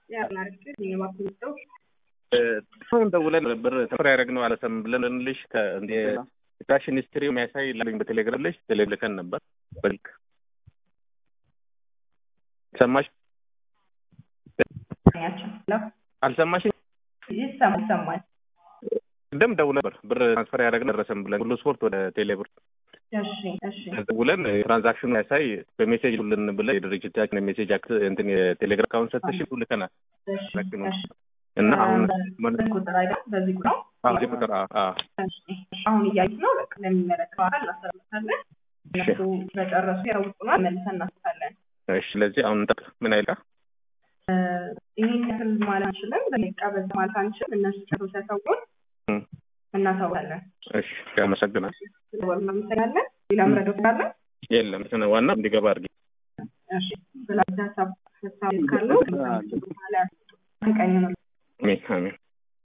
አሁን ደውለን ብር ተፈር ያደረግነው አለሰም ብለን ልሽ የትራንዛክሽን ሂስትሪ የሚያሳይ ላኝ በቴሌግራም ልሽ ልከን ነበር በልክ ሰማሽ አልሰማሽኝ? ይሰማል። ቅድም ደውለን ነበር ብር ትራንስፈር ያደረግነው ደረሰን ብለን ሁሉ ስፖርት ወደ ቴሌብር እሺ እሺ ደውለን ትራንዛክሽኑ ያሳይ በሜሴጅ ሁልን ብለን የድርጅታችን የሜሴጅ እንትን የቴሌግራም አካውንት ሰጥተሽን ልከናል እሺ እሺ እና አሁን በዚህ ቁጥር አይደል? በዚህ ቁጥር እዚህ ቁጥር እሺ አሁን እያዩት ነው። በቃ ለሚመለከተው አካል እናስተላልፋለን። እነሱ በጨረሱ ያውቁናል፣ መልሰን እናስታለን። እሺ ስለዚህ አሁን እንጠብቅ። ምን አይልካ ይህን ያክል ማለት አንችልም። በደቂቃ በዛ ማለት አንችልም። እነሱ ጨርሰው ሲያሳውቁን እናሳውቃለን። እሺ አመሰግናል። እናመሰግናለን። ሌላ ምረዶት ካለ የለም ዋና እንዲገባ አድርጊ። እሺ ስለ ሀሳብ ሀሳብ ካለው ቀኝ ነው አሜን አሜን